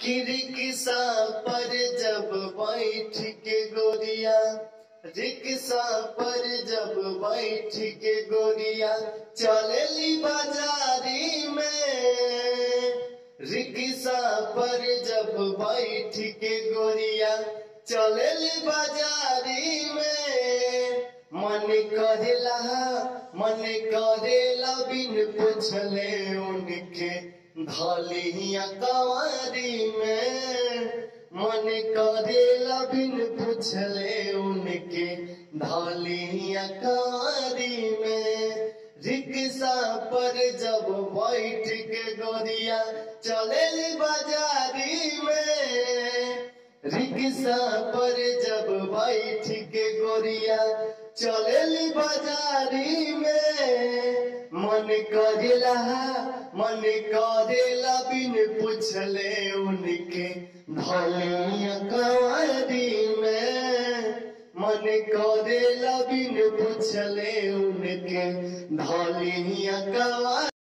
कि रिक्शा पर जब बैठ के गोरिया रिक्शा पर जब बैठ के गोरिया चलेली बाजारी में रिक्शा पर जब बैठ के गोरिया चलेली बाजारी में मन करेला मन करेला बिन पूछले उनके धलिया कवारी में मन करेला बिन पूछले उनके धलिया कवारी में रिक्शा पर जब बैठ के गोरिया चलेली बाजारी में रिक्शा पर जब बैठ के गोरिया चलेली बाजारी में मन करेला मन करेला बिन पूछले उनके धलिया कवारी में मन करेला बिन पूछले उनके धलिया कवारी